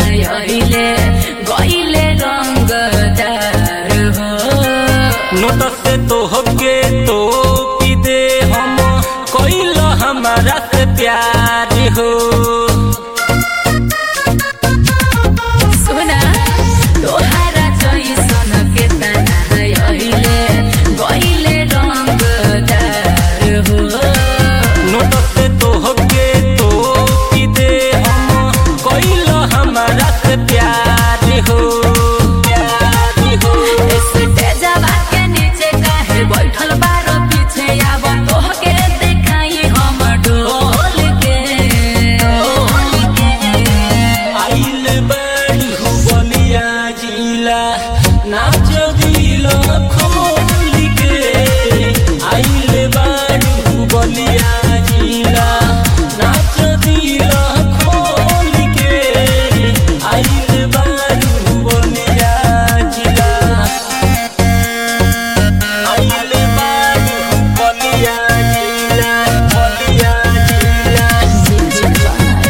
नहायले गइले रंगदार हो नोट से तो होके तो पी दे हम कोइल हमारा से प्यार हो सुना तोहारा जैसन के नहायले गइले रंगदार हो नोट से तो होके तो पी दे हम कोइल हमारा से प्यार हो प्यार हो स्टेजवा के नीचे काहे बैठल बारो पीछे आब तोहके देखाई हम डोल के डोल के आइल बड़ी बलिया जिला नाच दिल खोल के आइल बड़ी बलिया जिला नाच दिल खोल के आइल बड़ी बलिया जिला आइल बड़ी बलिया जिला बलिया जिला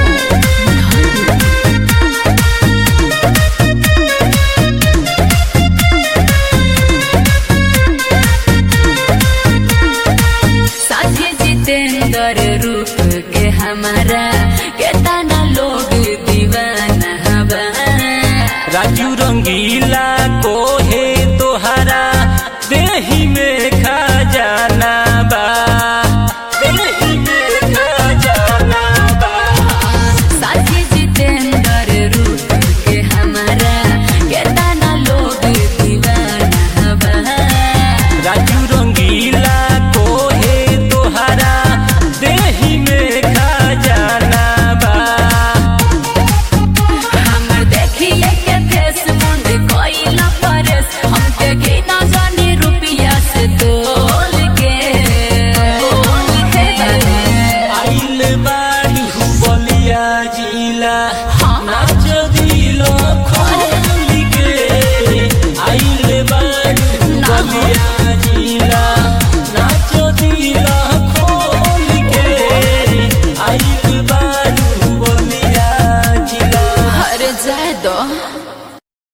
साथी जितेंद्र रूप के हमारा केतना लोग दीवाना बा राजू रंगीला को है तोहरा देही में खजाना बा देही में खजाना बा साथी जितेंद्र रूप के हमारा केतना लोग दीवाना बा राजू रंगीला को है तोहरा देही में खजाना बा हमर देखिए के फेस मुंड कोइल परस हमके के ना जाने रुपिया से तोल के तोल के बाबा आइल बाड़ी बलिया जिला हाँ। नाच दिल खोल के आइल बाड़ी बलिया जिला नाच दिल खोल के आइल बाड़ी बलिया जिला हर जाए दो